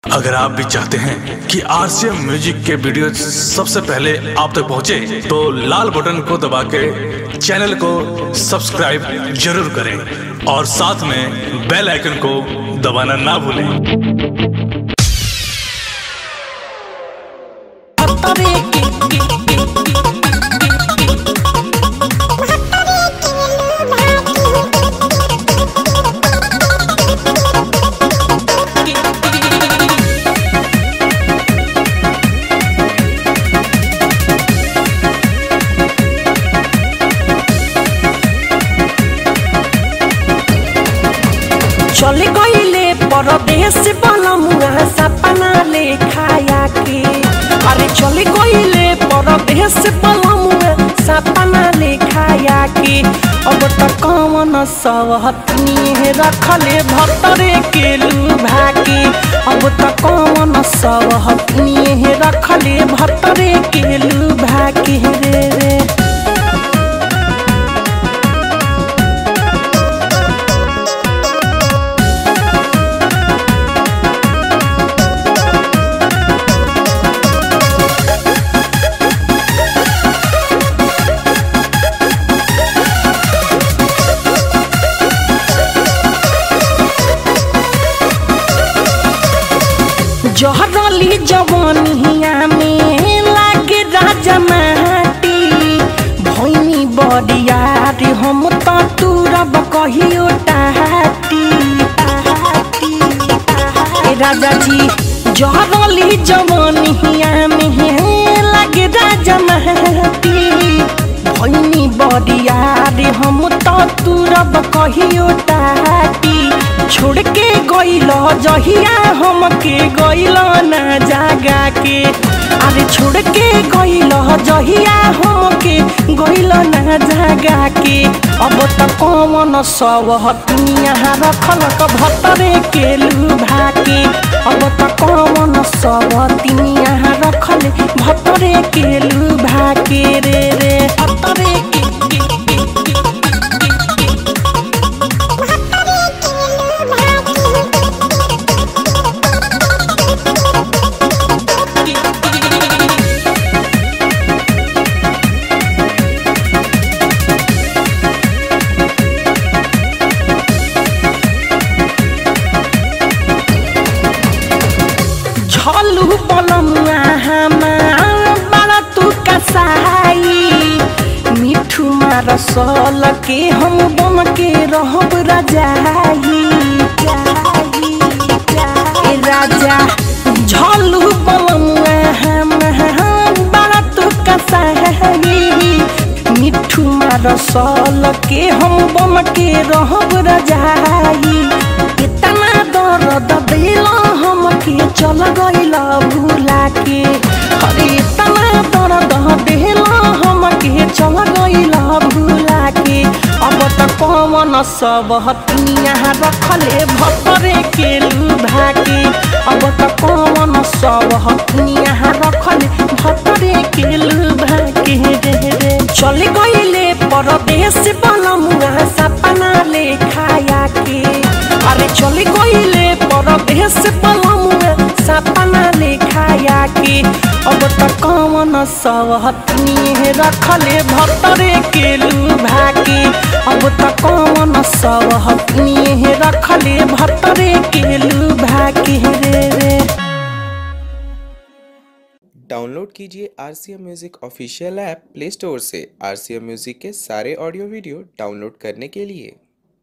अगर आप भी चाहते हैं कि आरसीएम म्यूजिक के वीडियो सबसे पहले आप तक पहुंचे, तो लाल बटन को दबा के चैनल को सब्सक्राइब जरूर करें और साथ में बेल आइकन को दबाना ना भूलें चले गईले परदेश बनमुआ सपना ले खाया के अरे चले गईले परदेश बनमुआ सपना ले खाया के अब त कौन सवहतनी रखले भतरे के लुभा के अब त कौन सवहतनी रखले भतरे के लुभा के रे रे जहरली जवानिया में लागे राजा माटी भैनी बरियार हम त तुरब कहियो टाटी ए राजा जी जहरली जवानिया में लागे राजा माटी भैनी बरियार हम त तुरब कहियो टाटी छोड़ के गइल जहिया हमके गइल ना जागा के अरे छोड़ के गइल जहिया हमके गइल ना जागा के अब त कौन सब हतिया रखलक भतरे के लुभा के अब त कौन सब तिनिया रखले भतरे के लुभा के रे रे भतरे के के के झलू पलमुआ हमार बड़ा तू कसाई मिठू मार सल के हम बन के रहब रजाई ए राजा झलू पलमुआ हमार बड़ा तू कसाई मिठू मार सल के हम बन के रहब रजाई इतना दर्द दिल हमके चल गइल भूला के अरे इतना दर्द दिल हमके चल गइल भूला के अब त कौन सब हतिया रखले भतरे के लुभा के अब त कौन सब हतिया रखले भतरे के लुभा के रे रे चल गइले परदेश बनमुआ सपना ले खाया के अरे चल गइले परदेश बनमुआ सपना ले खाया के अब त कौन सब हतनी रखले भतरे के लुभा के अब त कौन सब हतनी रखले भतरे के लुभा के रे रे डाउनलोड कीजिए R C M music official app play store से आर सी एम म्यूज़िक के सारे ऑडियो वीडियो डाउनलोड करने के लिए